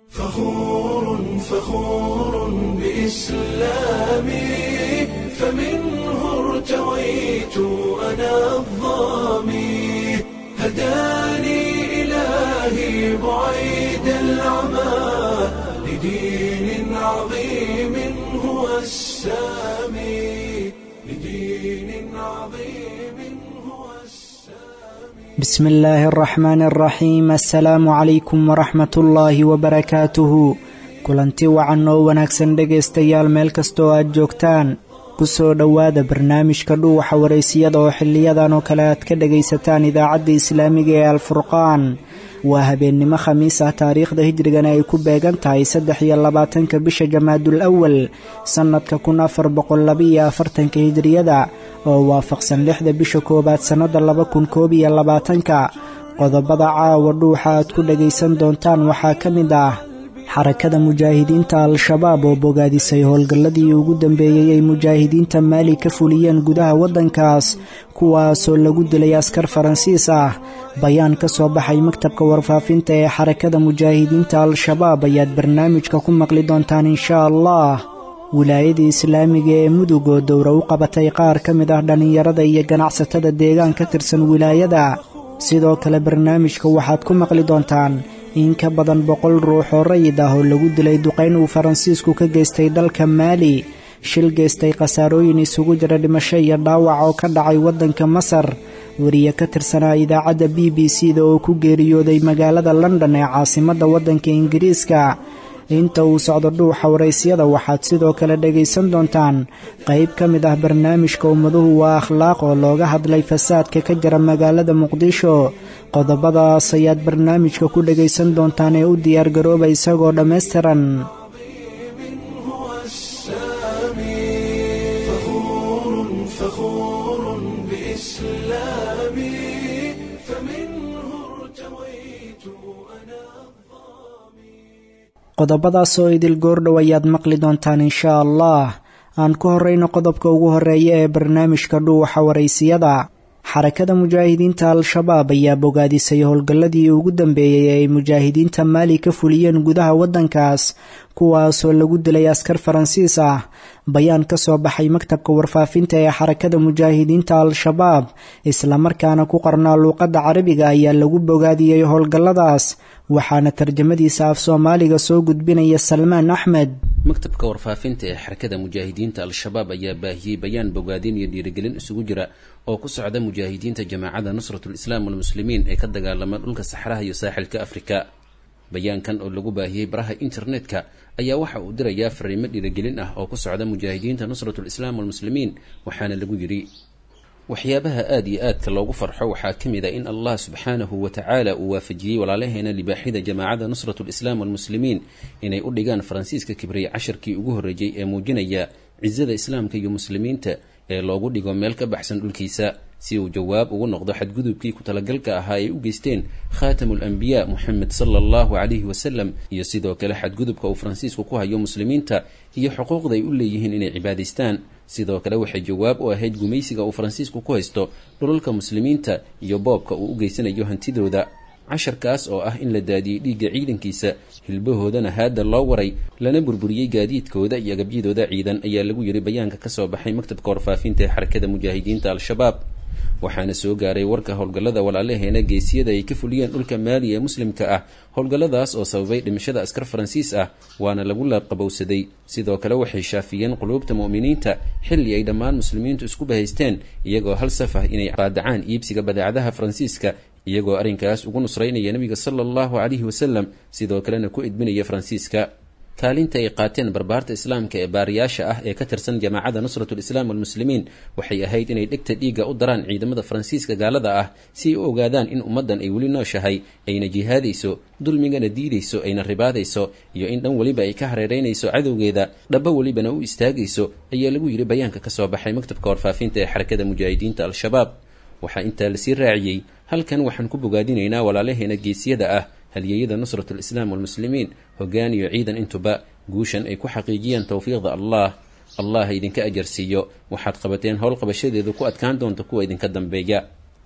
فخور فخور بإسلامي فمنه ارتويت أنا الظامي هداني إلهي بعيد العمى لدين عظيم هو السامي لدين عظيم هو السامي بسم illaahi araxmaan araxiim assalaamu calaykum waraxmat ullaahi wabarakaatuhu kulanti wacan oo wanaagsan dhegaystayaal meel kasta oo aad joogtaan ku soo dhowaada barnaamijka dhuuxa waraysiyada oo xiliyadan oo kale aad ka dhegaysataan idaacadda islaamiga ee alfurqaan waa habeennimo khamiis ah taariikhda hijrigana ay ku beegan tahay saddex iyo labaatanka bisha jamaadul awal sannadka kun afar boqol labaiyo afartanka hijriyada oo waafaqsan lixda bisha koowaad sannada laba kun koob iyo labaatanka qodobada caawa dhuuxa aad ku dhagaysan doontaan waxaa ka mid ah xarakada mujaahidiinta al-shabaab oo bogaadisay howlgalladii ugu dambeeyey ay mujaahidiinta maali ka fuliyeen gudaha waddankaas kuwaasoo lagu dilay askar faransiis ah bayaan ka soo baxay maktabka warfaafinta ee xarakada mujaahidiinta al-shabaab ayaad barnaamijka ku maqli doontaan inshaa allah wilaayadii islaamiga ee mudug oo dowra u qabatay qaar ka mid ah dhallinyarada iyo ganacsatada deegaan ka tirsan wilaayada sidoo kale barnaamijka waxaad ku maqli doontaan in ka badan boqol ruux oo rayid ah oo lagu dilay duqayn uu faransiisku ka geystay dalka maali shil geystay khasaarooyin isugu jira dhimasho iyo dhaawac oo ka dhacay waddanka masar wariye ka tirsanaa idaacadda b b c da oo ku geeriyooday magaalada london ee caasimadda waddanka ingiriiska inta uu socdo dhuuxa waraysyada waxaad sidoo kale dhegaysan doontaan qayb ka mid ah barnaamijka ummaduhu waa akhlaaq oo looga hadlay fasaadka ka jira magaalada muqdisho qodobadaas ayaad barnaamijka ku dhegaysan doontaan ee u diyaargarooba isagoo dhammaystiran هو السامي فخور فخور بإسلامي فمنه ارتويت أنا qodobadaas oo idil goordhow ayaad maqli doontaan inshaa allah aan ku horrayno qodobka ugu horreeya ee barnaamijka dhuuxa waraysiyada xarakada mujaahidiinta al-shabaab ayaa bogaadisay howlgalladii ugu dambeeyey ee ay mujaahidiinta maali ka fuliyeen gudaha waddankaas kuwaasoo lagu dilay askar faransiis ah bayaan ka soo baxay maktabka warfaafinta ee xarakada mujaahidiinta al-shabaab islamarkaana ku qarnaa luuqadda carabiga ayaa lagu bogaadiyey howlgalladaas waxaana tarjamadiisa af soomaaliga soo gudbinaya salmaan axmed maktabka warfaafinta ee xarakada mujaahidiinta al-shabaab ayaa baahiyey bayaan bogaadin iyo dhiirigelin isugu jira oo ku socda mujaahidiinta jamaacadda nusratul islaam walmuslimiin ee ka dagaalama dhulka saxraha iyo saaxilka afrika bayaankan oo lagu baahiyey baraha internetka ayaa waxa uu dirayaa fariimo dhiirigelin ah oo ku socda mujaahidiinta nusratul islaam walmuslimiin waxaana lagu yidhi waxyaabaha aada iyo aadka loogu farxo waxaa ka mid a in allah subxaanahu wa tacaala uu waafajiyey walaalaheena libaaxida jamaacadda nusratu lislaam walmuslimiin inay u dhigaan faransiiska kibriye casharkii ugu horreeyey ee muujinaya cisada islaamka iyo muslimiinta ee loogu dhigo meel ka baxsan dhulkiisa si uu jawaab ugu noqdo xadgudubkii ku talagalka ahaa ay u geysteen khaatamu alambiyaa moxamed sala allahu calayhi wasalam iyo sidoo kale xadgudubka uu faransiisku ku hayo muslimiinta iyo xuquuqda ay u leeyihiin inay cibaadaystaan sidoo kale waxay jawaab u ahayd gumaysiga uu faransiisku ku haysto dhulalka muslimiinta iyo boobka uu u geysanayo hantidooda casharkaas oo ah in la daadiyey dhiigga ciidankiisa hilbahoodana haadda loo waray lana burburiyey gaadiidkooda iyo agabyadooda ciidan ayaa lagu yidhi bayaanka ka soo baxay maktabka warfaafinta ee xarakada mujaahidiinta al-shabaab waxaana soo gaaray warka howlgallada walaalaheena geesiyada ay ka fuliyeen dhulka maali ee muslimka ah howlgalladaas oo sababay dhimashada askar faransiis ah waana lagu laabqabowsaday sidoo kale waxay shaafiyeen quluubta mu'miniinta xilli ay dhammaan muslimiintu isku bahaysteen iyagoo hal saf ah inay qaadacaan iibsiga badeecadaha faransiiska iyagoo arrinkaas ugu nusraynaya nebiga sala allahu calayhi wasalam sidoo kalena ku edbinaya faransiiska kaalinta ay qaateen barbaarta islaamka ee baariyaasha ah ee ka tirsan jamaacadda nusratul islaam walmuslimiin waxay ahayd inay dhegta dhiigga u daraan ciidamada faransiiska gaalada ah si ay u ogaadaan in ummaddan ay weli nooshahay ayna jihaadayso dulmigana diidayso ayna ribaadayso iyo in dhan weliba ay ka hareeraynayso cadowgeeda dhaba welibana u istaagayso ayaa lagu yidhi bayaanka ka soo baxay maktabka warfaafinta ee xarakada mujaahidiinta al-shabaab waxaa intaa lasii raaciyey halkan waxaan ku bogaadinaynaa walaalaheena geesiyada ah halyeeyada nusratul islaam walmuslimiin hoggaan iyo ciidan intuba guushan ay ku xaqiijiyeen towfiiqda allah allah idinka ajarsiiyo waxaad qabateen howl qabashadeedu ku adkaan doonta kuwa idinka dambeeya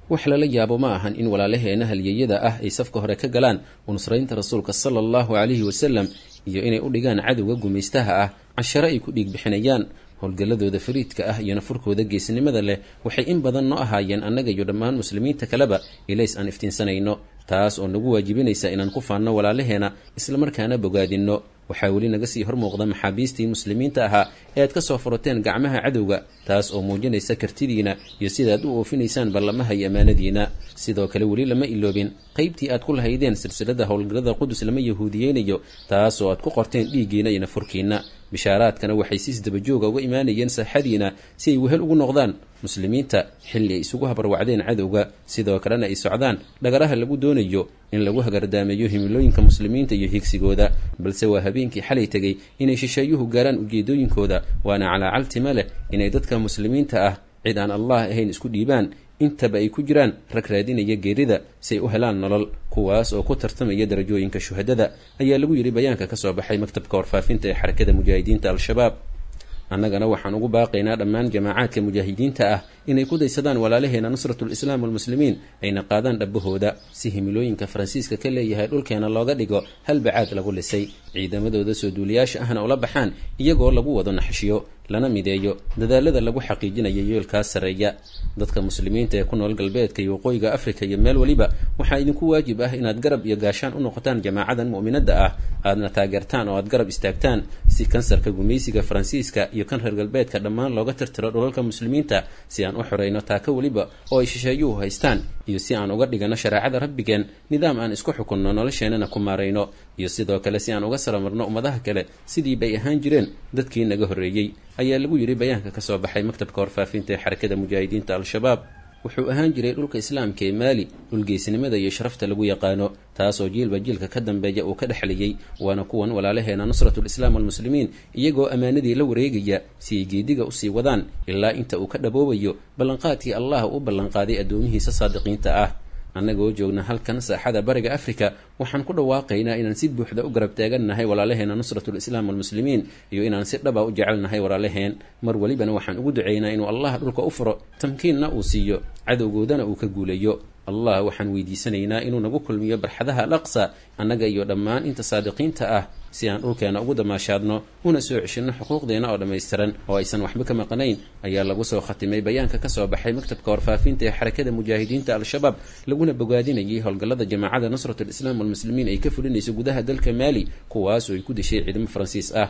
wax lala yaabo ma ahan in walaalaheena halyeeyada ah ay safka hore ka galaan unusraynta rasuulka sala allahu calayhi wasalam iyo inay u dhigaan cadowga gumaystaha ah cashare ay ku dhiig bixinayaan howlgalladooda fariidka ah iyo nafurkooda geesnimada leh waxay in badan noo ahaayeen annaga iyo dhammaan muslimiinta kaleba ilays aan iftiinsanayno taas oo nagu waajibinaysa inaan ku faanno walaalaheena islamarkaana bogaadinno waxaa weli naga sii hor muuqda maxaabiistii muslimiinta ahaa ee aad ka soo furateen gacmaha cadowga taas oo muujinaysa kartidiina iyo sidaad u oofinaysaan ballamaha iyo ammaanadiina sidoo kale weli lama iloobin qaybtii aad ku lahaydeen silsilada howlgallada qudus lama yahuudiyeynayo taas oo aad ku qorteen dhiiggiina iyo nafurkiina bishaaraadkana waxay si isdabajooga uga imaanayeen saaxadiina si ay wehel ugu noqdaan muslimiinta xilli ay isugu habarwacdeen cadowga sidoo kalena ay socdaan dhagaraha lagu doonayo in lagu hagardaameeyo himilooyinka muslimiinta iyo higsigooda balse waa habeenkii xalay tegey inay shisheeyuhu gaaraan ujeedooyinkooda waana calaacaltima leh inay dadka muslimiinta ah cid aan allah ahayn isku dhiibaan intaba ay ku jiraan rag raadinaya geerida si ay u helaan nolol kuwaas oo ku tartamaya darajooyinka shuhadada ayaa lagu yidhi bayaanka ka soo baxay maktabka warfaafinta ee xarakada mujaahidiinta al-shabaab annagana waxaan ugu baaqaynaa dhammaan jamaacaadka mujaahidiinta ah inay ku daysadaan walaalaheena nusratu lislaam walmuslimiin ayna qaadaan dhabbahooda si himilooyinka faransiiska ka leeyahay dhulkeena looga dhigo hal bacaad lagu lisay ciidamadooda soo duuliyaasha ahna ula baxaan iyagoo lagu wado naxshiyo lana mideeyo dadaalada lagu xaqiijinayo yoolkaas sarreeya dadka muslimiinta ee ku nool galbeedka iyo waqooyiga afrika iyo meel weliba waxaa idinku waajib ah inaad garab iyo gaashaan u noqotaan jamaacadan mu'minadda ah aadna taageertaan oo aad garab istaagtaan si kansarka gumaysiga faransiiska iyo kan reer galbeedka dhammaan looga tirtiro dhulalka muslimiinta si aan u xorayno taaka weliba oo ay shisheeyuhu haystaan iyo si aan uga dhigano shareecada rabbigeen nidaam aan isku xukunno nolosheenana ku maarayno iyo sidoo kale si aan uga salamarno ummadaha kale sidii bay ahaan jireen dadkii naga horreeyey ayaa lagu yidhi bayaanka ka soo baxay maktabka warfaafinta ee xarakada mujaahidiinta al-shabaab wuxuu ahaan jiray dhulka islaamka ee maali dhulgeysnimada iyo sharafta lagu yaqaano taasoo jiilba jiilka ka dambeeya uu ka dhexlayay waana kuwan walaalaheena nusratulislaam walmuslimiin iyagoo ammaanadii la wareegaya si ay geediga usii wadaan ilaa inta uu ka dhaboobayo ballanqaadkii allah u ballanqaaday addoomihiisa saadiqiinta ah annagoo joogna halkan saaxada bariga afrika waxaan ku dhawaaqaynaa inaan si buuxda u garab taagannahay walaalaheena nusratulislaam walmuslimiin iyo inaan si dhaba u jecelnahay walaalaheen mar welibana waxaan ugu ducaynaa inuu allah dhulka u furo tamkiinna uu siiyo cadowgoodana uu ka guulayo allah waxaan weydiisanaynaa inuu nagu kulmiyo barxadaha alaqsa annaga iyo dhammaan inta saadiqiinta ah si aan dhulkeena ugu damaashaadno una soo ceshinno xuquuqdeena oo dhammaystiran oo aysan waxba ka maqnayn ayaa lagu soo khatimay bayaanka ka soo baxay maktabka warfaafinta ee xarakada mujaahidiinta al-shabaab laguna bogaadinayay howlgallada jamaacada nusratulislaam walmuslimiin ay ka fulinayso gudaha dalka maali kuwaas oo ay ku dishay ciidamo faransiis ah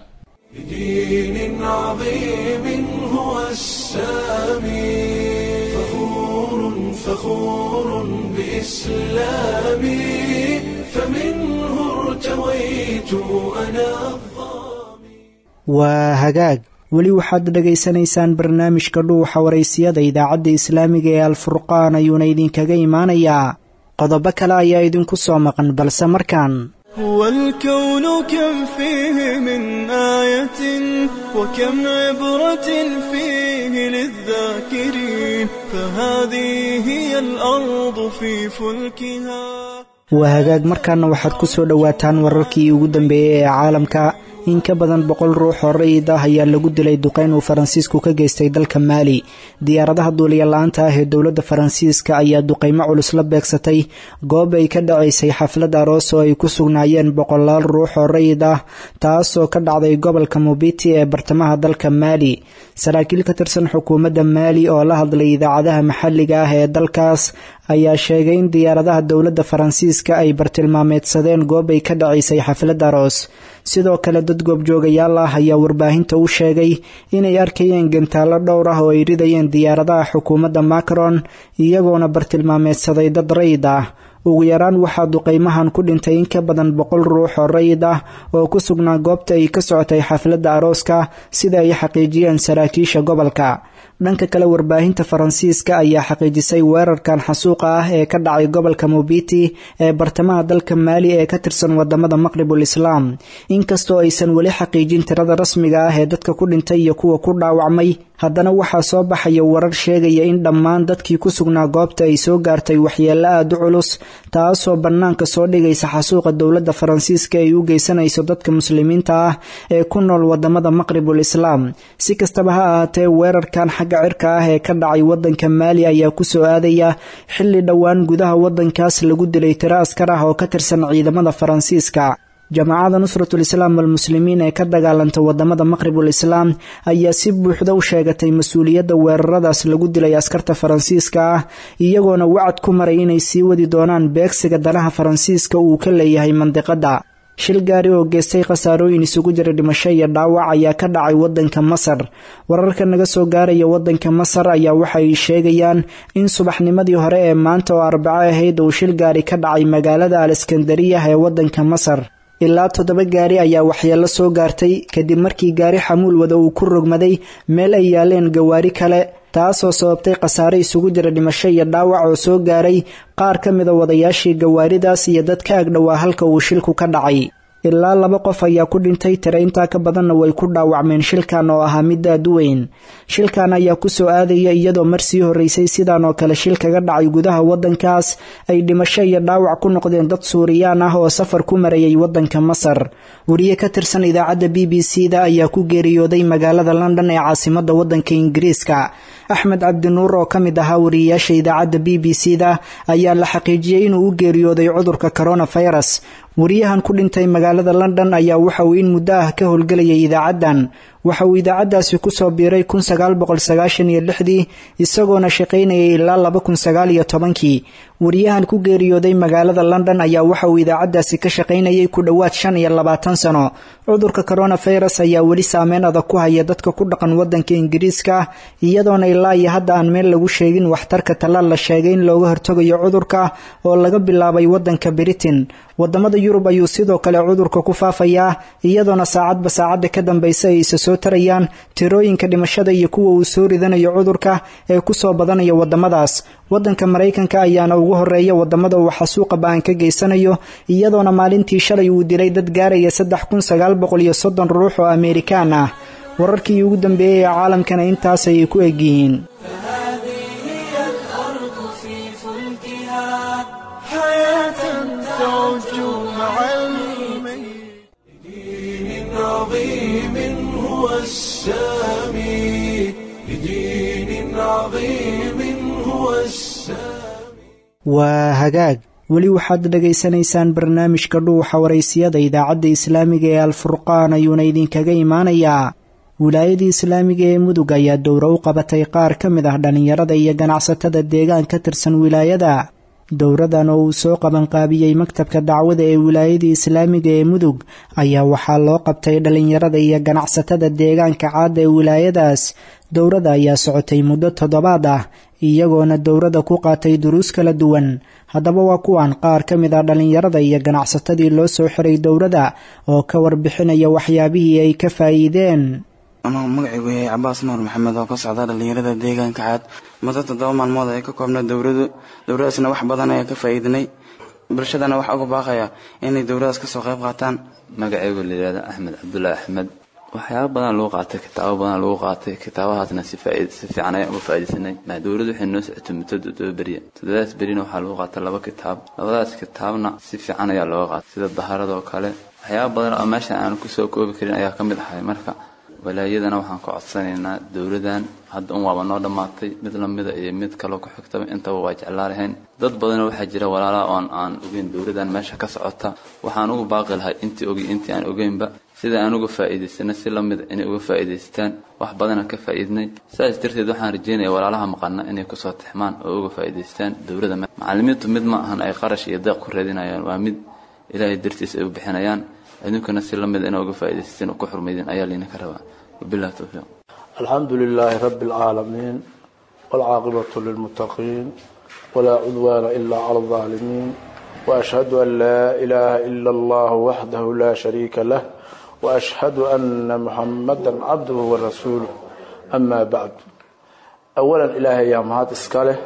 بدين عظيم هو السامي فخور فخور بإسلامي فمنه ارتويت أنا waa hagaag weli waxaad dhegaysanaysaan barnaamijka dhuuxa waraysiyada idaacadda islaamiga ee alfurqaan ayuuna idinkaga imaanayaa qodobo kale ayaa idinku soo maqan balse markaan هو الكون كم فيه من آية وكم عبرة فيه للذاكرين فهذه هي الأرض في فلكها waa hagaag markaana waxaad ku soo dhowaataan wararkii ugu dambeeyey ee caalamka in ka badan boqol ruux oo rayid ah ayaa lagu dilay duqeyn uu faransiisku ka geystay dalka maali diyaaradaha duuliya la-aanta ah ee dowladda faransiiska ayaa duqeymo culus la beegsatay goob ay ka dhacaysay xaflad aroos oo ay ku sugnaayeen boqolaal ruux oo rayid ah taasoo ka dhacday gobolka mubiti ee bartamaha dalka maali saraakiil ka tirsan xukuumadda maali oo la hadlay idaacadaha maxalliga ah ee dalkaas ayaa sheegay in diyaaradaha dowladda faransiiska ay bartilmaameedsadeen goob ay ka dhacaysay xaflad aroos sidoo kale dad goobjoogayaal ah ayaa warbaahinta u sheegay inay arkayeen gantaallo dhowr ah oo ay ridayeen diyaaradaha xukuumadda macron iyagoona bartilmaameedsaday dad rayid ah ugu yaraan waxaa duqeymahan ku dhintay in ka badan boqol ruux oo rayid ah oo ku sugnaa goobta ay ka socotay xafladda arooska sida ay xaqiijiyeen saraakiisha gobolka dhanka kale warbaahinta faransiiska ayaa xaqiijisay weerarkan xasuuqa ah ee ka dhacay gobolka mobiti ee bartamaha dalka maali ee ka tirsan wadamada maqribul islaam inkastoo aysan weli xaqiijin tirada rasmiga ah ee dadka ku dhintay iyo kuwa ku dhaawacmay haddana waxaa soo baxaya warar sheegaya in dhammaan dadkii ku sugnaa goobta ay soo gaartay waxyeello aada u culus taasoo bannaanka soo dhigaysa xasuuqa dowladda faransiiska ay u geysanayso dadka muslimiinta ah ee ku nool wadamada maqribul islaam si kastaba ha ahaatee weerarkan xagga cirka ah ee ka dhacay wadanka maali ayaa kusoo aadaya xilli dhowaan gudaha wadankaas lagu dilay tiro askar ah oo ka tirsan ciidamada faransiiska jamaacada nusratul islaam walmuslimiin ee ka dagaalanta wadamada maqribul islaam ayaa si buuxda u sheegatay mas-uuliyadda weeraradaas lagu dilay askarta faransiiska ah iyagoona wacad ku maray inay sii wadi doonaan beegsiga danaha faransiiska uu ka leeyahay mandiqada shil gaari oo geystay khasaarooyin isugu jira dhimasho iyo dhaawac ayaa ka dhacay wadanka masar wararka naga soo gaaraya wadanka masar ayaa waxay sheegayaan in subaxnimadii hore ee maanta oo arbaco ahayd uu shil gaari ka dhacay magaalada aleskandariyah ee wadanka masar ilaa toddoba gaari ayaa waxyeello soo gaartay kadib markii gaari xamuul wada uu ku rogmaday meel ay yaaleen gawaari kale taasoo sababtay khasaare isugu jira dhimasho iyo dhaawac oo soo gaaray qaar ka mida wadayaashii gawaaridaas iyo dad ka agdhowaa halka uu shilku ka dhacay ilaa laba qof ayaa ku dhintay tira intaa ka badanna way ku dhaawacmeen shilkan oo ahaa mid aad u weyn shilkan ayaa kusoo aadaya iyadoo mar sii horreysay sidaan oo kale shil kaga dhacay gudaha waddankaas ay dhimasho iyo dhaawac ku noqdeen dad suuriyaan ah oo safar ku marayay waddanka masar wariye ka tirsan idaacadda b b c da ayaa ku geeriyooday magaalada london ee caasimadda waddanka ingiriiska axmed cabdinuur oo ka mid ahaa wariyeyaasha idaacadda b b c da ayaa la xaqiijiyey inuu u geeriyooday cudurka coronavirus wariyahan ku dhintay magaalada london ayaa waxa uu in muddo ah ka howlgelayay idaacaddan waxa uu idaacaddaasi kusoo biiray kun sagaal boqol sagaashan iyo lixdii isagoona shaqaynayay ilaa laba kun sagaal iyo tobankii wariyahan ku geeriyooday magaalada london ayaa waxa uu idaacaddaasi ka shaqaynayay ku dhowaad shan iyo labaatan sano cudurka coronavirus ayaa weli saameyn adag ku haya dadka ku dhaqan waddanka ingiriiska iyadoona ilaa iyo hadda aan meel lagu sheegin waxtarka tallaal la sheegay in looga hortagayo cudurka oo laga bilaabay waddanka britain wadamada yurub ayuu sidoo kale cudurka ku faafayaa iyadoona saacadba saacadda ka dambaysa ay isa soo tarayaan tirooyinka dhimashada iyo kuwa uu soo ridanayo cudurka ee kusoo badanaya wadamadaas wadanka maraykanka ayaana ugu horeeya wadamada uu xasuuqa ba-an ka geysanayo iyadoona maalintii shalay uu dilay dad gaaraya saddex kun sagaal boqol iyo soddon ruux oo ameerikaan ah wararkii ugu dambeeyey ee caalamkana intaas ayay ku egyihiin عظيم هو السامي لدين عظيم هو السامي waa hagaag weli waxaad dhegaysanaysaan barnaamijka dhuuxa waraysiyada idaacadda islaamiga ee alfurqaan ayuuna idinkaga imaanayaa wilaayadii islaamiga ee mudug ayaa dowro u qabatay qaar ka mid ah dhallinyarada iyo ganacsatada deegaan ka tirsan wilaayada dowradan oo uu soo qabanqaabiyey maktabka dacwada ee wilaayadii islaamiga ee mudug ayaa waxaa loo qabtay dhallinyarada iyo ganacsatada deegaanka caadda ee wilaayadaas dowrada ayaa socotay muddo toddobaad ah iyagoona dowrada ku qaatay duruus kala duwan haddaba waa kuwan qaar ka mid ah dhallinyarada iyo ganacsatadii loo soo xiray dowrada oo ka warbixinaya waxyaabihii ay ka faa'iideen anuu magacaygu yahay cabaas nuur maxamed oo ka socda dhallinyarada deegaanka caad muddo toddoba maalmood ay ka koobna dowradu dowradaasna wax badan ayaa ka faa'iidinay bulshadana waxaa uga baaqaya inay dowradaas kasoo qayb qaataan magacaygu layihahda axmed cabdullaahi axmed waxyaaba badan lagu qaatay kitaabo badan lagu qaatay kitaabahaasna si si fiican ayaan uga faa'iidaysanay dowladdu waxay noo socotay muddo toddoba beriya toddobadaas berina waxaa lagu qaatay laba kitaab labadaas kitaabna si fiican ayaa looga qaatay sida daharadoo kale waxyaaba badan oo meeshan aan kusoo koobi karin ayaa ka mid ahay marka walaayadana waxaan ka codsanaynaa dowladan hadda un waaba noo dhammaatay mid lamida iyo mid kaloo ku xigtaba intaba waa jeclaa lahayn dad badanoo waxaa jira walaalaha oon aan ogeyn dowladan meesha ka socota waxaan uga baaqi lahay intii ogi intii aan ogeynba sida aan uga faa'iidaysana si lamida inay uga faa'iidaystaan wax badanaan ka faa'iidnay saas darteed waxaan rajeynaya walaalaha maqana inay kusoo tixmaan oo uga faa'iidaystaan dowladda macallimiintu mid ma ahan ay qarash iyo deeq ku raadinayaan waa mid ilaahay dartiis ay u bixinayaan idinkuna si lamida inaa uga faa'iidaysteen oo ku xurmaydeen ayaa laydinka rabaa wabillahi towfiiq alxamdu lilaahi rabbi alcaalamiin waalcaaqibatu lilmuttaqiin walaa cudwaana ilaa cala aldaalimiin waashhadu an laa ilaaha ila allahu waxdahu laa shariika lah waashhadu ana muxamada cabduhu warasuuluh amaa bacdu awalan ilaahay yaa mahad iska leh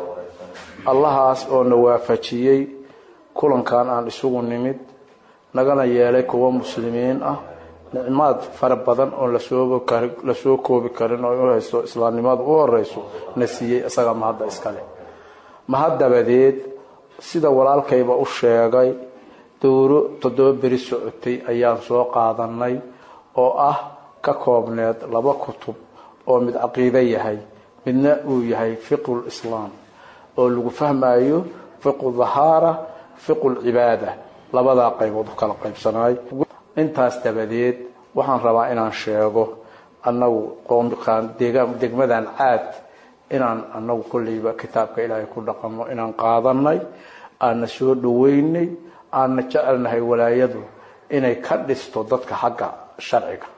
allahaas oo na waafajiyey kulankan aan isugu nimid nagana yeelay kuwa muslimiin ah nicmaad fara badan oon lasoo kari lasoo koobi karin oo u haysto islaamnimadu u horeyso na siiyey isaga mahadda iskale mahad dabadeed sida walaalkayba u sheegay dowro toddoba beri socotay ayaan soo qaadanay oo ah ka koobneed laba kutub oo mid caqiide yahay midna uu yahay fiqhu lislaam oo lagu fahmayo fiqhu dahaara fiqhu lcibaada labadaa qaybood u kala qaybsanaay intaas dabadeed waxaan rabaa inaan sheego annagu qoomkaan degmadan caad inaan annagu kolleyba kitaabka ilaahay ku dhaqanno inaan qaadanay aanna soo dhaweynay aanna jecelnahay walaayadu inay ka dhisto dadka xagga sharciga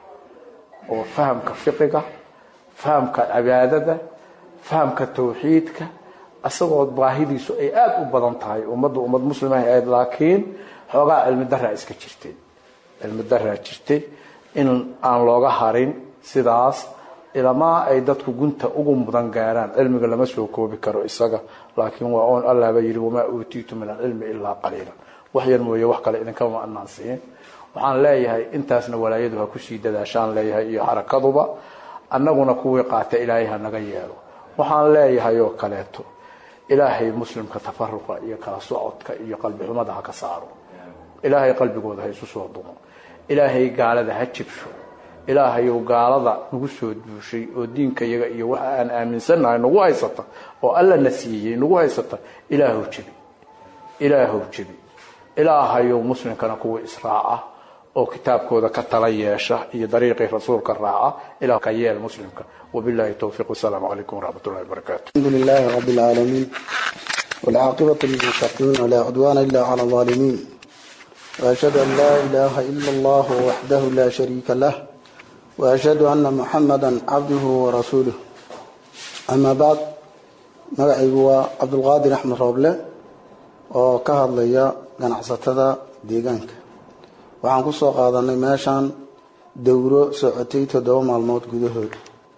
oo fahamka fiqiga fahamka cibaadada fahamka tawxiidka isagoo baahidiisu ay aada u badan tahay ummadda ummad muslimaha ahayd laakiin xoogaa cilmi daraa iska jirtay cilmi daraa jirtay in aan looga harin sidaas ilamaa ay dadku gunta ugu mudan gaaraan cilmiga lama soo koobi karo isaga laakiin waa oon allahba yidhi wamaa uutiitu min alcilmi ilaa qaliila wax yar mooye wax kale idinkama anaan siin waxaan leeyahay intaasna walaayadu ha kusii dadaashaan leeyahay iyo xarakaduba annaguna kuwii qaata ilaahay ha naga yeelo waxaan leeyahay oo kaleeto ilaahay muslimka tafaruqa iyo kala socodka iyo qalbi xumada ha ka saaro ilaahay qalbigooda ha isu soo dumo ilaahay gaalada ha jibsho ilaahayow gaalada nagu soo duushay oo diinka iyaga iyo waxa aan aaminsannahay nagu haysata oo alla na siiyey nagu haysata ilaahow jebi ilaahow jebi ilaahayow muslimkana kuwa israaca oo kitaabkooda ka tala yeesha iyo dariiqii rasuulka raaca ilaa ka yeel muslimka wabillahi towfiiq wasalaamu calaykum waraxmat ullahi wabarakaatu الحمد لله رب العالمين والعاقبة للمتقين ولا عدوان إلا على الظالمين وأشهد أن لا إله إلا الله وحده لا شريك له وأشهد أن محمدا عبده ورسوله أما بعد magacaygu waa cabdulqaadir axmed rooble oo ka hadlaya ganacsatada deegaanka waxaan ku soo qaadanay meeshan dowro socotay toddoba maalmood gudahood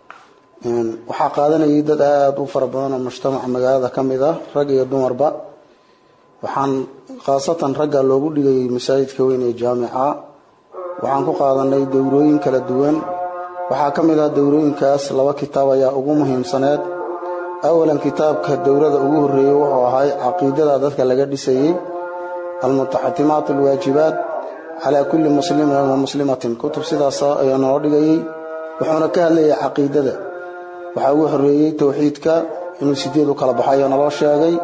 waxaa qaadanayay dad aada u fara badan oo mujtamaca magaalada ka mid ah rag iyo dumarba waxaan khaasatan ragga loogu dhigayay masaajidka weyn ee jaamica waxaan ku qaadanay dowrooyin kala duwan waxaa ka mid ah dowrooyinkaas laba kitaab ayaa ugu muhiimsaneed awalan kitaabka dowlada ugu horeeyey wuxuu ahay caqiidada dadka laga dhisayey almutaxatimaat alwaajibaat calaa kulli muslimin wa muslimatin kutub sidaas ayaa noo dhigayey wuxuuna ka hadlayay caqiidada waxaa ugu horeeyey towxiidka inuu sideed u kala baxayo naloo sheegay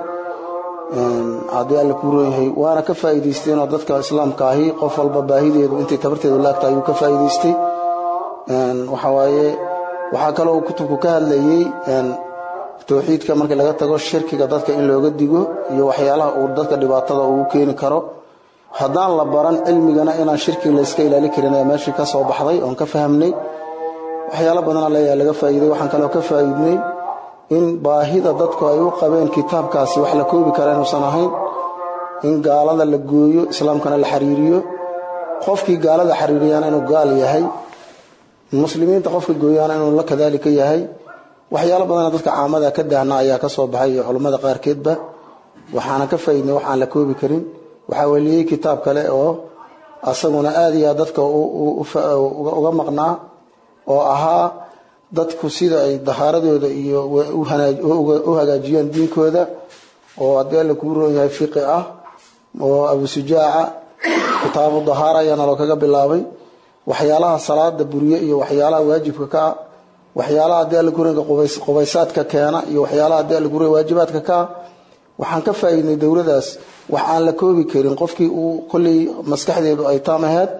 haddii alla kuu roon yahay waana ka faa'iidaysteenoo dadka islaamka ahi qof walba baahideedu intay tabarteedu laagta ayuu ka faa'iidaystay waxawaaye waxaa kaloo kutubku ka hadlayey towxiidka markii laga tago shirkiga dadka in looga digo iyo waxyaalaha uu dadka dhibaatada ugu keeni karo haddaan la baran cilmigana inaan shirkiga layska ilaali karin ayaa meeshii ka soo baxday oon ka fahamnay waxyaalo badana leeyaha laga faa'iiday waxaan kaloo ka faa'iidnay in baahida dadku ay u qabeen kitaabkaasi wax la koobi kara inuusan ahayn in gaalada la gooyo islaamkana la xiriiriyo qofkii gaalada xiriiriyana inuu gaal yahay muslimiinta qofka gooyaana inuu la kadaalika yahay waxyaalo badana dadka caamada ka daahna ayaa ka soo baxay iyo culummada qaarkeedba waxaana ka faa'iidnay wax aan la koobi karin waxaa weliyey kitaab kale oo asaguna aada iyo aad dadka uga maqnaa oo ahaa dadku sida ay dahaaradooda iyo u hagaajiyaan diinkooda oo haddii alla kuu roon yahay fiqi ah oo abu sujaaca kitaabu dahaara ayaa naloo kaga bilaabay waxyaalaha salaada buriye iyo waxyaalaha waajibka ka ah waxyaalaha haddii alla kuranka qubaysaadka keena iyo waxyaalaha haddii alla kuran waajibaadka ka ah waxaan ka faa'iidnay dowladaas wax aan la koobi karin qofkii uu kolley maskaxdeedu ay taam ahayd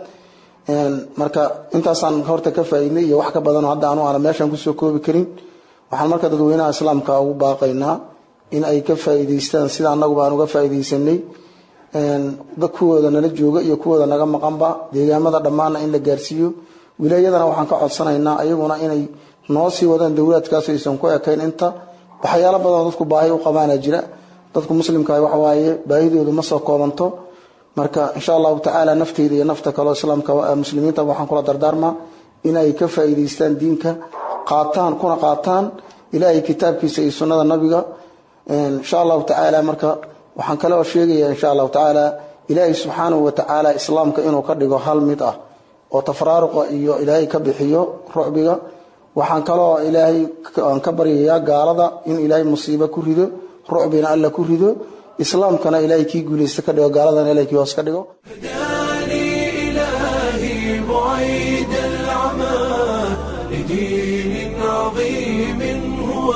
marka intaasaan horta ka faa'iidnay iyo wax ka badanoo hadda anu aana meeshaan kusoo koobi karin waxaan marka dadweynaha islaamka ugu baaqaynaa in ay ka faa'iidaystaan sida annaguba aan uga faa'iidaysanay kuwooda nala jooga iyo kuwooda naga maqanba deegaamada dhammaanna in la gaarsiiyo wilaayadana waxaan ka codsanaynaa ayaguna inay noo sii wadaan dowlaadkaas aysan ku ekayn inta waxyaalo badanoo dadku baahi u qabaana jira dadku muslimka waxawaaye baahidoodu ma soo koobanto marka insha allahu tacaala nafteyda iyo nafta kaleo islaamka muslimiinta waxaan kula dardaarmaa inay ka faa'iidaystaan diinka qaataan kuna qaataan ilaahay kitaabkiisa iyo sunnada nabiga insha allahu tacaala marka waxaan kale oo sheegaya insha allahu tacaala ilaahay subxaanahu wa tacaala islaamka inuu ka dhigo hal mid ah oo tafraaruqa iyo ilaahay ka bixiyo rucbiga waxaan kaloo ilaahay aan ka baryayaa gaalada in ilaahay musiibo ku rido rucbina alla ku rido islaamkana ilaahay kii guulaysta ka dhigo gaaladana ilaahay kii hoos ka dhigo هداني إلهي بعيد العمى لدين عظيم هو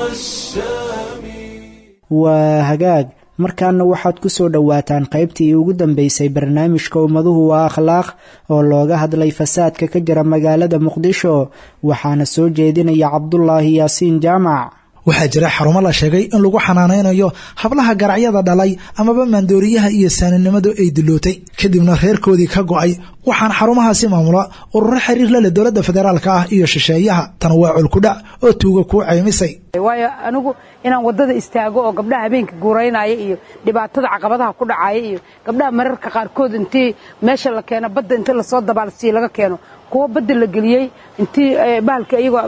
السامي waa hagaag markaana waxaad ku soo dhowaataan qaybtii ugu dambeysay barnaamijka ummaduhu waa akhlaaq oo looga hadlay fasaadka ka jira magaalada muqdisho waxaana soo jeedinaya cabdulaahi yaasiin jaamac waxaa jira xarumo la sheegay in lagu xanaanaynayo hablaha garacyada dhalay amaba maandooriyaha iyo saaninimadu ay dilootay kadibna reerkoodii ka go'ay waxaana xarumahaasi maamula ururo xiriir la leh dowladda federaalka ah iyo shisheeyaha tan waa colkudhac oo tuuga kuu caymisay waayo anigu inaan wadada istaago oo gabdhaha habeenka guuraynaya iyo dhibaatada caqabadaha ku dhacaya iyo gabdhaha mararka qaarkood intii meesha la keeno badda intii lasoo dabaalsiiyo laga keeno kuwa badda la geliyey intii bahalka iyagoo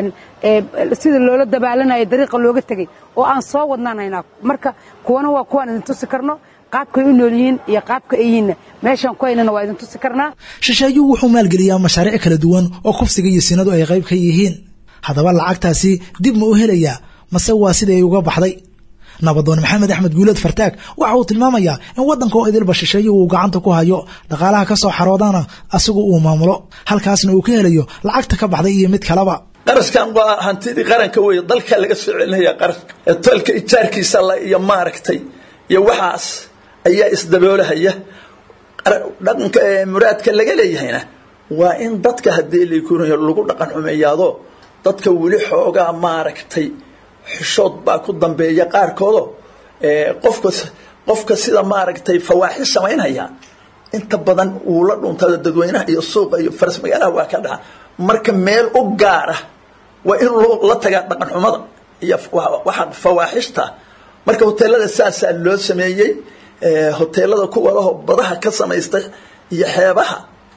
sida loola dabaalanayo dariiqa looga tegey oo aan soo wadnaanaynaa marka kuwana waa kuwaan idin tusi karno qaabkay u nool yihiin iyo qaabka ay yihiinna meeshaan ku haynana waa idin tusi karnaa shisheeyuhu wuxuu maalgeliyaa mashaariic kala duwan oo kufsiga iyo sinadu ay qayb ka yihiin haddaba lacagtaasi dib ma u helayaa mase waa sidii ay uga baxday nabadoon maxamed axmed guuleed fartaag waxa uu tilmaamayaa in waddanka oo idilba shisheeyuhu uu gacanta ku hayo dhaqaalaha ka soo xaroodana asigu uu maamulo halkaasna uu ka helayo lacagta ka baxday iyo mid kaleba qaraskan waa hantidii qaranka weeye dalka laga soo celinaya qaranka ee tolka ijaarkiisa la iyo maaragtay iyo waxaas ayaa isdaboolahaya dhaqanka muraadka laga leeyahayna waa in dadka haddii lakunayo lagu dhaqan xumeeyaado dadka weli xoogaa maaragtay xishood baa ku dambeeya qaarkoodo qofka qofka sida maaragtay fawaaxis samaynaya inta badan uu la dhuntada dadweynaha iyo suuqa iyo faras magaalaha waa ka dhaca marka meel u gaara waa in la tagaa dhaqan xumada iyo waxa fawaaxishta marka hoteelada saasaa loo sameeyey hoteelada kuwa laho badaha ka samaystay iyo xeebaha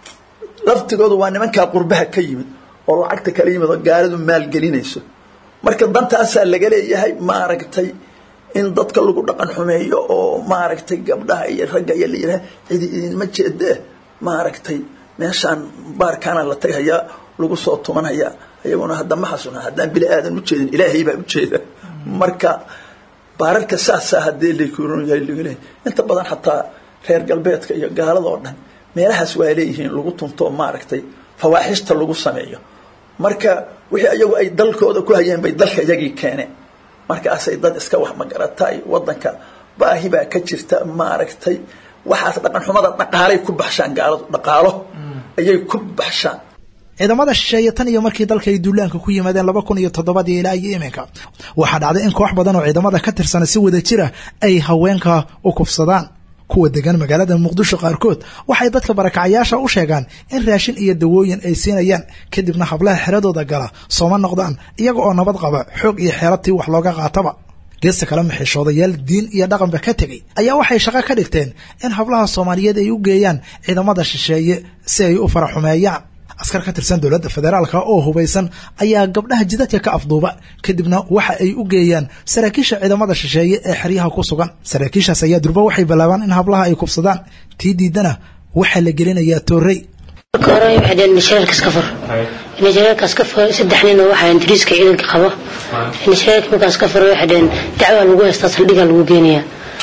laftigoodu waa nimankaa qurbaha ka yimid oo lacagta kala yimid oo gaaridu maalgelinayso marka dantaasaa laga leeyahay maaragtay in dadka lagu dhaqan xumeeyo oo maaragtay gabdhaha iyo ragga iyo la yidhaha cidi idinma jeedee maaragtay meeshaan baarkaana la tagayaa lagu soo tumanaya iyaguna hadda ma xasuna haddaan bini aadan ujeedin ilaahay baa ujeeda marka baararka saasaa haddii lakuron yahay lagu leeyahay inta badan xataa reer galbeedka iyo gaalada oo dhan meelahaas waa leeyihiin lagu tunto maaragtay fawaaxishta lagu sameeyo marka wixii ayagu ay dalkooda ku hayeen bay dalka iyagii keeneen markaasay dad iska wax magaratay wadanka baahi baa ka jirta maaragtay waxaas dhaqan xumada dhaqaalay ku baxshaan gaaladu dhaqaalo ayay ku baxshaan ciidamada shisheeye tan iyo markii dalka ay duulaanka ku yimaadeen laba kun iyo toddobadii ilaa iyo iminka waxaa dhacday in koox badan oo ciidamada ka tirsana si wada jira ay haweenka u kufsadaan kuwa degan magaalada muqdisho qaarkood waxay dadka barakacayaasha u sheegaan in raashin iyo dawooyin ay siinayaan kadibna hablaha xeradooda gala sooma noqdaan iyaga oo nabad qaba xoog iyo xeeratii wax looga qaataba geesta kale maxishoodayaal diin iyo dhaqanba ka tegey ayaa waxay shaqo ka dhigteen in hablaha soomaaliyeed ay u geeyaan ciidamada shisheeye si ay u faraxumeeyaan askar ka tirsan dowladda federaalka oo hubaysan ayaa gabdhaha jidadka ka afduuba kadibna waxa ay u geeyaan saraakiisha ciidamada shisheeye ee xeryaha ku sugan saraakiishaas ayaa durba waxay bilaabaan in hablaha ay kubsadaan tii diidana waxaa la gelinayaa toorey marka hore waxay dhaheen nashareerka iska fur nashareerka iska fur saddex nin oo waxaa ingiriiska ciidanka qabo nashareerka markaa iska fur waxay dhaheen dacwaa lagu haystaa saldhigaa lagu geenayaa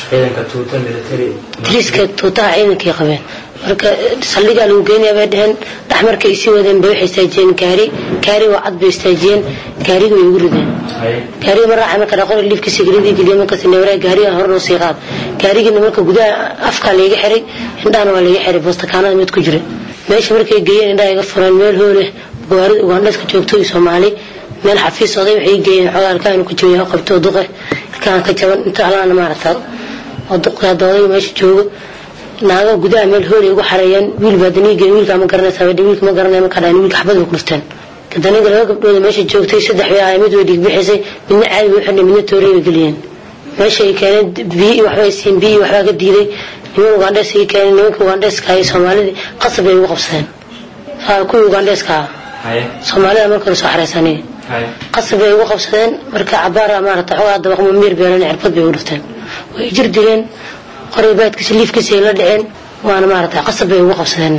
ingiriiska tuutaha ciidankay qabeen marka saldhigaa lagu geenaya bay dhaheen dhex markay isii wadeen bay waxay istaajiyeen gaari gaari waa cad bay istaajiyeen gaariga way igu rideen gaariga ma raacay marka dhaqor liifkiisa gelidii geliya markaas neewaraa gaariga hore noo sii qaad gaarigiina marka gudaha afkaa layga xiray indhahana waa layga xiray boostakaanada mid ku jira meesha markay geeyeen indhaha iga fureen meel hoole gawaarida ugandheska joogto iyo soomaali meel xafiis oday waxay geeyeen xogaa alkaanu ku jooya qabto duqe ilkaan ka jaban inta alaana maaragta oo duqe hadda odayga meesha joogo naaga gudaha meel hoolay ugu xareeyeen wiil baa daniige wiilkaa ma garanaysaa wiilka ma garanaya markaa dhahan wiilka xabad bay ku dhufteen daniga laba gabdhooda meesha joogtay saddex bay ahay mid way dhiigbixisay midna caadi bay u xidhnay midna toorey bay geliyeen meesha ay keeneen biyi waxbay siin biyi waxbaa ka diiday niman ugandhees ay keeneen nimanka ugandheeska iyo soomaalidii qasab bay ugu qabsadeen kuwii ugandheeska ah soomaalida marka hore soo xareysanay qasab bay ugu qabsadeen marka cabaara maarata xogaa dabaqmo miir beelan cirbad bay ugu dhufteen way jir dileen qoray baadkiisa liifkiisa ay la dhiceen waana maarata qasab bay ugu qabsadeen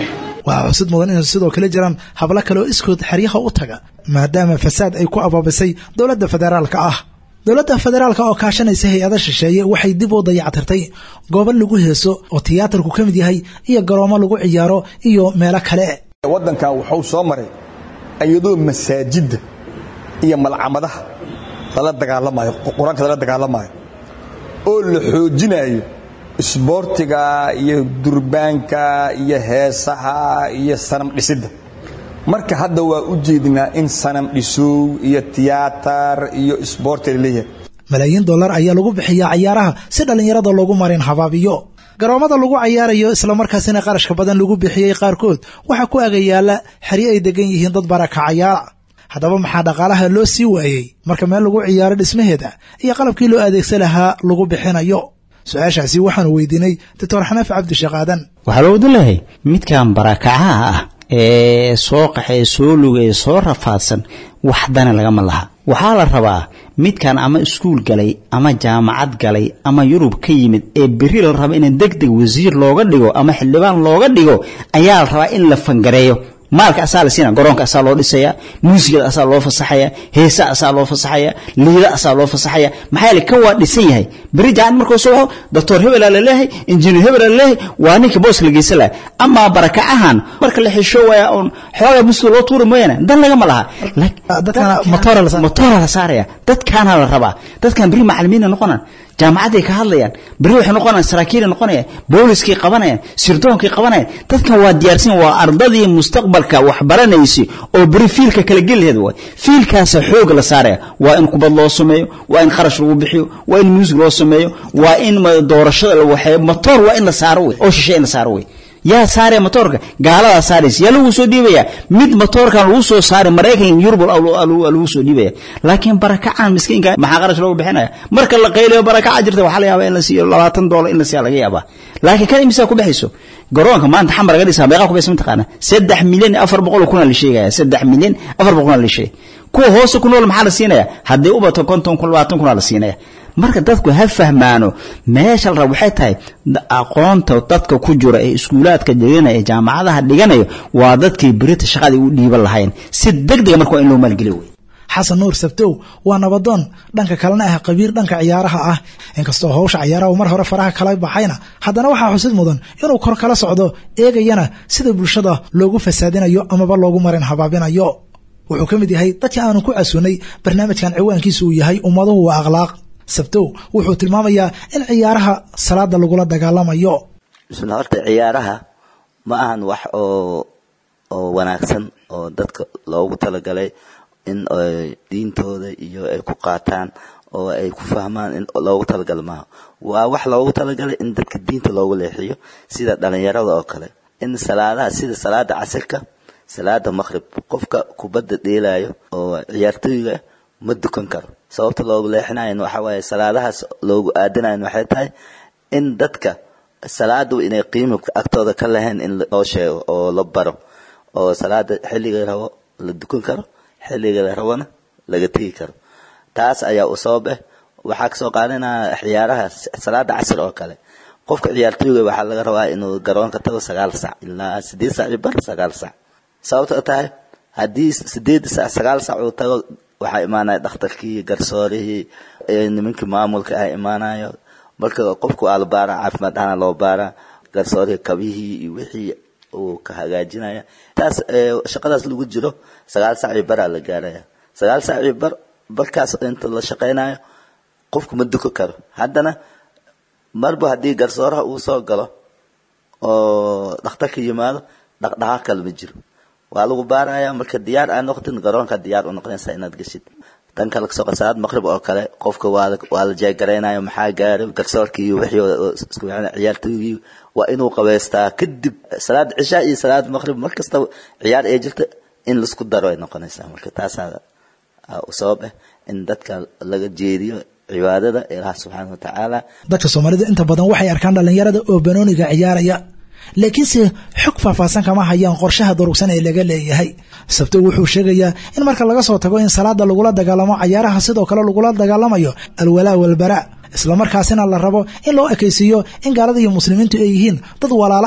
waxaa xusid mudan inay sidoo kale jiraan hablo kale oo iskood xeryaha u taga maadaama fasaad ay ku abaabisay dowladda federaalka ah dowladda federaalka oo kaashanaysa hay-ada shisheeye waxay dib u dayactirtay goobo lagu heeso oo tiyaatarku ka mid yahay iyo garoomo lagu ciyaaro iyo meelo kale waddankan wuxuu soo maray iyadoo masaajidda iyo malcamadaha lala dagaalamayo qur-aanka lala dagaalamayo oo la xoojinayo isboortiga iyo durbaanka iyo heesaha iyo sanam dhisidda marka hadda waa u jeednaa in sanam dhisow iyo tiyaatar iyo isboorti la leeyahay malaayiin dollar ayaa lagu bixiyaa cayaaraha si dhallinyarada loogu marin habaabiyo garoomada lagu cayaarayo islamarkaasina qarashka badan lagu bixiyey qaarkood waxaa ku agayaala xeryo ay degan yihiin dad barakacayaala haddaba maxaa dhaqaalaha loo sii waayey marka meel lagu ciyaaro dhismaheeda iyo qalabkii loo adeegsan lahaa lagu bixinayo su-aashaasi waxaanu weydiinay doctor xanaaf cabdisheekh aadan waxaa loo wadilahay midkan barakacaha ah ee soo qaxee soo lugay soo rafaadsan waxdana lagama laha waxaa la rabaa midkan ama iskuul galay ama jaamacad galay ama yurub ka yimid ee beri la raba in deg deg wasiir looga dhigo ama xildhibaan looga dhigo ayaa la rabaa in la fangareeyo maalka asaa la siina garoonka asaa loo dhisaya muusigada asaa loo fasaxaya heesa asaa loo fasaxaya liida asaa loo fasaxaya maxaa yeele kan waa dhisan yahay beri jacan markuu soo baxo doctor hebelaa laleeyahay injineer hebelaa laleeyahay waa ninka booska la geysan laha amaa barakacahan marka la xisho waaya oon xoogaa musiga loo tuuri mooyaane dan lagama laha motora la saaraya dadkaana la rabaa dadkan beri macalimiina noqonaan jaamacaday ka hadlayaan beri waxay noqonayaan saraakiilay noqonayaan booliskay qabanayaan sirdoonkay qabanayaan dadkan waa diyaarsan waa ardadii mustaqbalka wax baranaysay oo beri fiilka kala geliheed waay fiilkaasa xooga la saaraya waa in kubad loo sameeyo waa in kharash lagu bixiyo waa in muusig loo sameeyo waa in doorashada la waxeeyo motor waa in la saaro wey oo shishe in la saaro wey yaa saaraya motoorka gaaladaa saaraysa yaa lagu soo dhiibaya mid motoorkan lagu soo saaray maraykan yurub lagu soo dhiibaya laakiin barakacan miskiinka maxaa qarash loogu bixinaya marka la qaylayo barakaca jirta waxaa la yaabaa in la siiyo labaatan doolar in la siiya laga yaabaa laakiin kan imisaa ku baxayso garoonka maanta xamar laga dhisaa meeqaa ku baxaysa mataqaana saddex milyan afar boqol kuna la sheegaya saddex milyan afar boqol kuna la sheegay kuwa hoose ku nool maxaa la siinaya haddii u bato konton kun labaatan kuna la siinaya marka dadku ha fahmaano meesha la raba waxay tahay aqoonta dadka ku jira ee iskuulaadka dhiganaya ee jaamacadaha dhiganayo waa dadkii berita shaqadii u dhiiban lahayn si degdega marka waa in loo maalgeliyo wey xasan nuur sabtow waa nabadoon dhanka kalena ah qabiir dhanka ciyaaraha ah inkastoo howsha ciyaaraha mar hore faraha kala baxayna haddana waxaa xusid mudan inuu kor kala socdo eegayana sida bulshada loogu fasaadinayo amaba loogu marin habaabinayo wuxuu ka mid yahay dadkii aanu ku casuunay barnaamijkan ciwaankiisa uu yahay ummaduhu waa akhlaaq sabtow wuxuu tilmaamayaa in ciyaaraha salaada lagula dagaalamayo bismillah horta ciyaaraha ma ahan wax oo oo wanaagsan oo dadka loogu talagalay in diintooda iyo ay ku qaataan oo ay ku fahmaan in loogu talagala maaha waa wax loogu talagalay in dadka diinta loogu leexiyo sida dhalinyarada oo kale in salaadaha sida salaada casirka salaada maqrib qofka kubadda dheelayo oo ciyaartooyga ma dukan karo sababta loogu leexinayan waxa waaye salaadahaas loogu aadanayan waxay tahay in dadka salaadu inay qiimo agtooda ka lahayn in loo sheego oo la baro oo salaada xilliga rabo la dukan karo xilliga la rabona laga tegi karo taas ayaa u sabab ah waxaa kasoo qaadanaya ciyaaraha salaada casir oo kale qofka ciyaartooyga waxaa laga rabaa inuu garoonka tago sagaal sac ilaa sideed sac iyo bar sagaal sac sababta tahay haddii sideed sac sagaal sac uu tago waxaa imaanaya dhakhtarkii garsoorihii nimankii maamulka ah imaanayo marka qofku waa la baara caafimaad ahana loo baara garsoorihii kabihii iyo wixii uu ka hagaajinaya taas shaqadaas lagu jiro sagaal sac iyo baraa la gaaraya sagaal sac iyo bar barkaas inta la shaqaynayo qofku ma duko karo haddana marba haddii garsooraha uu soo galo oo dhakhtarka yimaado dhaqdhaqaaq kale ma jiro waa lagu baaraya marka diyaar aa noqotin garoonka diyaar u noqonaysaa inaad geshid tan kale kasoo qasalaad maqrib oo kale qofka waa waa la jeegaraynayo maxaa gaaray garsoorkii iyo wixii isku ciyaartooygii waa inuu qabaystaa kadib salaad cishaa iyo salaad maqrib mar kastaba ciyaar ee jirta in laisku daro ay noqonaysaa marka taasaa u sabab ah in dadka laga jeediyo cibaadada ilaah subxaana wa tacaala dadka soomaalida inta badan waxay arkaan dhallinyarada oo banooniga ciyaaraya laakiinse xog faahfaahsan kama hayaan qorshaha durugsan ee laga leeyahay sabto wuxuu sheegayaa in marka laga soo tago in salaada lagula dagaalamo cayaaraha sidoo kale lagula dagaalamayo alwalaa walbaraa islamarkaasina la rabo in loo ekaysiiyo in gaalada iyo muslimiintu ay yihiin dad walaalo ah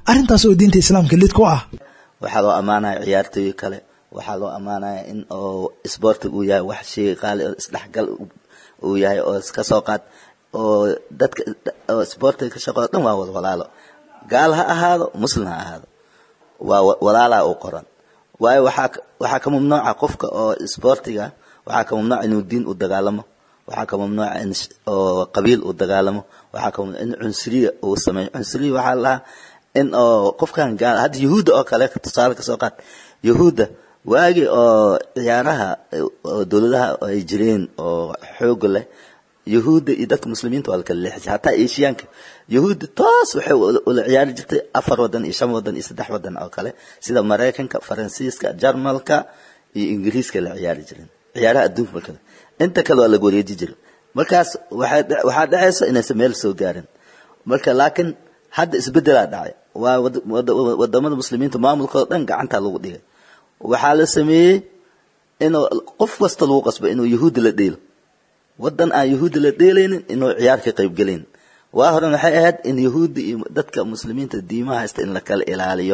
arrintaas oo diinta islaamka lid ku ah waxaa loo ammaanaya ciyaartooy kale waxaa loo ammaanaya in oo isboortiga uu yahay wax shay qaali oo isdhexgal uu yahay oo iska soo qaad oo dadka oo isboortiga ka shaqo dhan waa wada walaalo gaal ha ahaado muslim ha ahaado waa walaalaa u qoran waayo waxaa waxaa ka mamnuuca qofka oo isboortiga waxaa ka mamnuuca inuu diin u dagaalamo waxaa ka mamnuuca in oo qabiil uu dagaalamo waxaa ka mamnuuca in cunsuriya uu sameeyo cunsuriya waxaa la lahaa in oo qofkan gaal hadda yahuudda oo kale tusaale kasoo qaad yahuudda waagii oo ciyaaraha oo dowladaha ay jireen oo xooga leh yahuudda iyo dadka muslimiinta waa la kala leexisay hataa eeshiyaanka yahuudda toos waxay ula ciyaari jirtay afar wadan iyo shan wadan iyo saddex wadan oo kale sida maraykanka faransiiska jarmalka iyo ingiriiska la ciyaari jireen ciyaaraha adduunka markale inta kale waa laga wareeji jiray markaas waxaa dhacaysa inaysan meel soo gaarin marka laakiin hadda isbedelaa dhacay waa wadamada muslimiinta maamulkooda dhan gacanta lagu dhigay waxaa la sameeyey inuu qof kasta lagu qasbo inuu yahuudda la dheelo wadan aan yahuudda la dheelaynin inuu ciyaar ka qaybgelayn waa horan waxay ahayd in yahuudda iyo dadka muslimiinta diimaha haysta in la kala ilaaliyo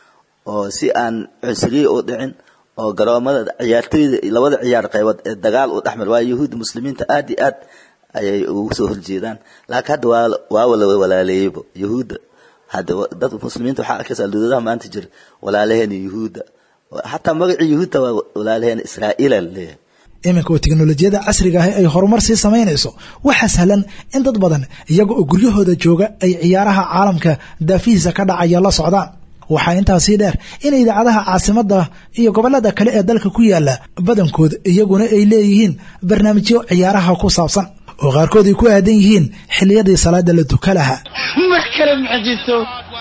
oo si aan cunsuriye u dhicin oo garoomada ciyaartooyda labada ciyaar qaybood ee dagaal u dhexmar waa yahuudda muslimiinta aad iyo aad ayay ugu soo horjeedaan laakiin hadda waa waa la walaaleeyeyba yahuudda hadda dad muslimiinta waxaa arkaysaa dowladaha maanta jira walaalaheena yahuudda xataa magacii yahuudda waa walaalaheena israa'iila la leeyahay iminka oo teknolojiyada casriga ahi ay horumar sii samaynayso waxaa sahlan in dad badan iyaga oo guryahooda jooga ay ciyaaraha caalamka daafihiisa ka dhacaya la socdaan waxaa intaasii dheer in idaacadaha caasimadda iyo gobollada kale ee dalka ku yaala badankood iyaguna ay leeyihiin barnaamijyo ciyaaraha ku saabsan oo qaarkood ay ku aadan yihiin xilliyadii salaada la duka lahaa mar kale mucjiso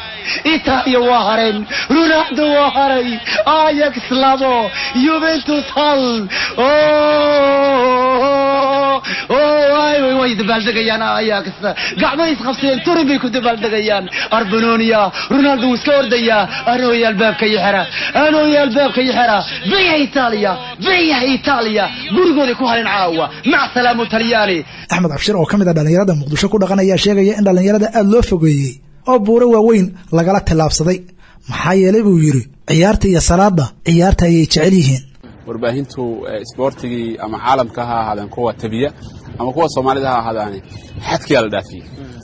itaaliya waa hareen ronaldo waa haray ayax labo juventus hal way dabaaldegayaan ayax gacmay isqabsadeen turin bay ku dabaaldegayaan arbanonia ronaldo wuu iska ordayaa anooya albaabka iyo xera anooya albaabka iyo xera biya itaaliya biya itaaliya gurigooday ku hareen caawa mac salaamu talyaani axmed cabshir oo ka mid a dhallinyarada muqdisho ku dhaqan ayaa sheegaya in dhallinyarada aada loo fogeeyey oo buuro waaweyn lagala tillaabsaday maxaa yeelay buu yidhi ciyaarta iyo salaada ciyaarta ayay jecel yihiin warbaahintu isboortigii ama caalamka ha ahaadeen kuwa tabiya ama kuwa soomaalida ha ahaadaane xadkiyaa la dhaafiyey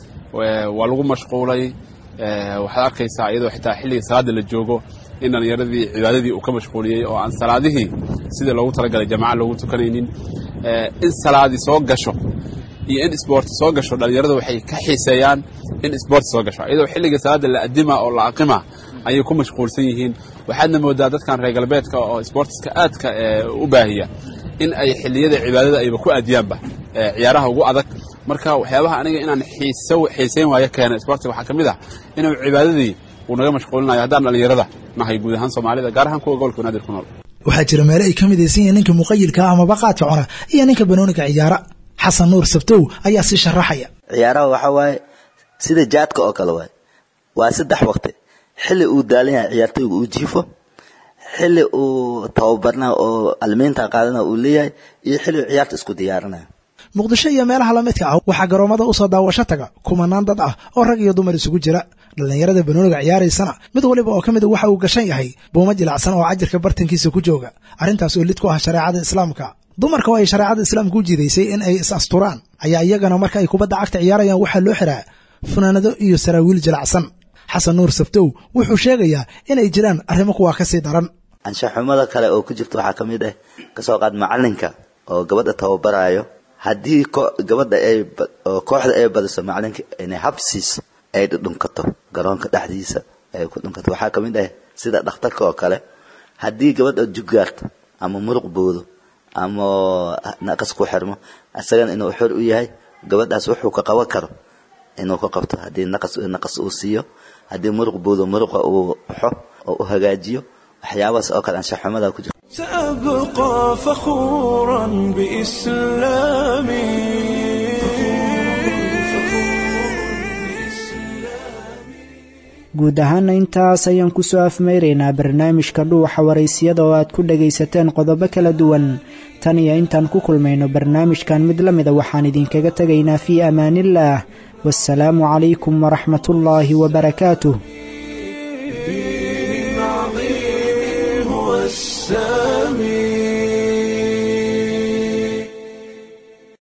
waa lagu mashquulay waxaad arkaysaa iyadoo xitaa xilligii salaada la joogo in dhallinyaradii cibaadadii uu ka mashquuliyey oo aan salaadihii sidii loogu talagalay jamaca loogu tukanaynin in salaadii soo gasho iyo in isboorti soo gasho dhallinyaradu waxay ka xiiseeyaan in isboorti soo gasho iyadoo xilligii salaada la adima oo la aqima ayay ku mashquulsan yihiin waxaadna moodaa dadkan reer galbeedka oo isboortiska aadka u baahiya in ay xilliyada cibaadada ayba ku aadiyaanba ciyaaraha ugu adag marka waxyaabaha aniga inaan xiisayn waayo keena isboortiga waxaa ka mid ah inuu cibaadadii uu naga mashquulinayo haddaan dhallinyarada nahay guud ahaan soomaalida gaar ahaan kuwa gobolka banaadir ku nool waxaa jira meele ay ka midaysan yihiin ninka muqayilka amaba qaadka cuna iyo ninka banooniga ciyaara xasan nuur sabtow ayaa sii sharaxaya ciyaaraha waxaa waaye sida jaadka oo kale waaye waa saddex waqti xilli uu daalan yahay ciyaartoyga uu jiifo xilli uu tababarna oo almiinta qaadana uu leeyahay iyo xilli uu ciyaarta isku diyaarinayo muqdisho iyo meelaha lamidka ah waxaa garoomada usoo daawasho taga kumanaan dad ah oo rag iyo dumar isugu jira dhallinyarada banooniga ciyaaraysana mid waliba oo ka mida waxa uu gashan yahay buuma jilacsan oo cajirka bartankiisa ku jooga arrintaas oo lid ku ah shareecada islaamka dumarka oo ay shareecada islaamka u jiidaysay in ay is asturaan ayaa iyagana marka ay kubadda cagta ciyaarayaan waxaa loo xiraa funaanado iyo saraawiil jilacsan xasan nuur sabtow wuxuu sheegayaa inay jiraan arrimo kuwaa ka sii daran anshaxumada kale oo ku jirta waxaa ka mid ah kasoo qaad macalinka oo gabadha tababarayo haddii gabadha ay oo kooxda ay badiso macalinka inay habsiiso ay dhudhunkato garoonka dhexdiisa ay ku dhunkato waxaa ka mid ah sida dhakhtarka oo kale haddii gabadha jugaarto ama muruq boodo ama naqas ku xirmo isagana inuu xor u yahay gabadhaas wuxuu ka qaban karo inuu ka qabto haddii naqas naqas uu siiyo haddii muruq boodo muruqa uu xo oo u hagaajiyo waxyaabahaas oo kale anshaxumada ku jirta سأبقى فخورا بإسلامي guud ahaana intaas ayaan ku soo afmayraynaa barnaamijka dhuuxa waraysiyada oo aad ku dhagaysateen qodobo kala duwan tan iyo intaan ku kulmayno barnaamijkan mid la mida waxaan idinkaga tegaynaa fii amaaniillaah waasalaamu calaykum waraxmatullaahi wabarakaatuh السامي